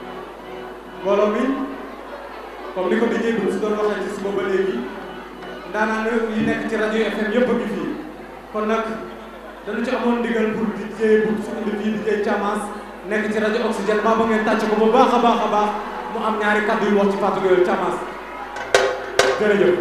mbooloo mi comme ni ko dijee bu su doon waxee ci suba ba léegi ndaanaan yi nekk ci rajo FM yëpp a ngi fii kon nag dañu ci amoon ndigal pour dijee bu su indi fii dijee Thiamas nekk ci rajo Oxygène maa ba ngeen tàcc ko bu baax a baax a baax mu am ñaari kàddu yu wax ci Fatou Gueye Thiamas jërëjëf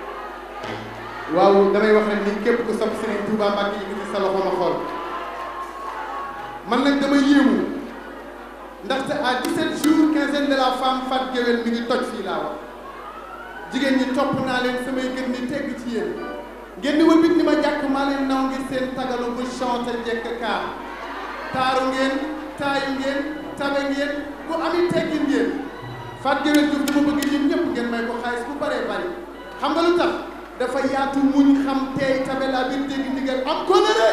waaw damay wax rek ni képp ku sopp Serigne Touba Mbacke yi ci sa loxo ma xool man nag dama yéemu ndaxte à 17 jours quinzaine de la femme Fatou Gueye mi ngi toj fii laa wax jigéen ñi topp naa leen samay gën ni tegg ci yéen ngeen di wëlbit ni ma jàkk maa leen naw ngir seen tagalu bu chante jekk kaar taaru ngeen taayu ngeen tabe ngeen bu ami teggin ngeen Fatou Gueye Diouf dama bëgg yéen ñëpp ngeen may ko xaalis bu baree bari xam nga lu tax dafa yaatu muñ xam teey tabe laa biir dégg ndigal am kóllëre